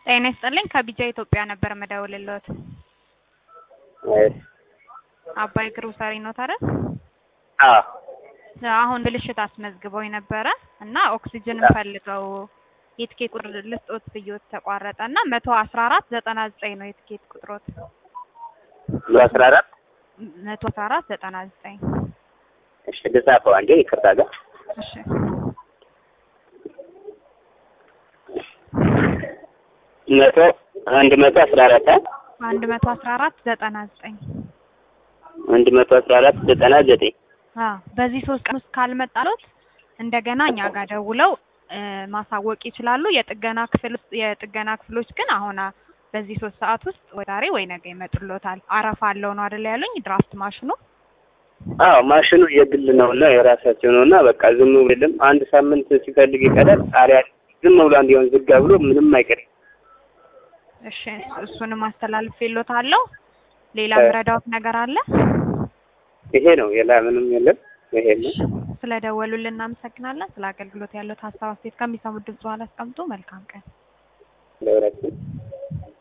ጤና ይስጥልኝ ከቢጃ ኢትዮጵያ ነበር የምደውልልዎት። እሺ አባይ ግሮሰሪ ኖት አይደል? አዎ አሁን ብልሽት አስመዝግበው ነበረ እና ኦክሲጅንም ፈልገው የትኬት ቁጥር ልስጦት ብዬዎት ተቋረጠ እና መቶ አስራ አራት ዘጠና ዘጠኝ ነው የትኬት ቁጥሮት በአስራ አራት መቶ አስራ አራት ዘጠና ዘጠኝ እሺ ልጻፈው አንዴ ይቅርታ ጋር እሺ መቶ አንድ መቶ አስራ አራት አንድ መቶ አስራ አራት ዘጠና ዘጠኝ አንድ መቶ አስራ አራት ዘጠና ዘጠኝ አዎ በዚህ ሶስት ቀን ውስጥ ካልመጣሎት እንደገና እኛ ጋር ደውለው እ ማሳወቅ ይችላሉ። የጥገና ክፍል ውስጥ የጥገና ክፍሎች ግን አሁን አ- በዚህ ሶስት ሰዓት ውስጥ ወይ ዛሬ ወይ ነገ ይመጡሎታል። አረፋ አለው ነው አይደል ያሉኝ ድራፍት ማሽኑ። አዎ ማሽኑ የግል ነውና የራሳቸው ነውና በቃ ዝም ብሎ የለም አንድ ሳምንት ሲፈልግ ይቀዳል። ጣሪያ ዝም ብሎ አንድ የሆነ ዝጋ ብሎ ምንም አይቀርም። እሺ እሱንም አስተላልፌልዎታለሁ። ሌላ እ ምረዳዎት ነገር አለ? ይሄ ነው ሌላ ምንም የለም። ይሄ ነው። ስለደወሉልን እናመሰግናለን። ስለ አገልግሎት ያለው ሀሳብ አስተያየት ከሚሰሙት ድምጽ በኋላ አስቀምጡ። መልካም ቀን። ለሁላችን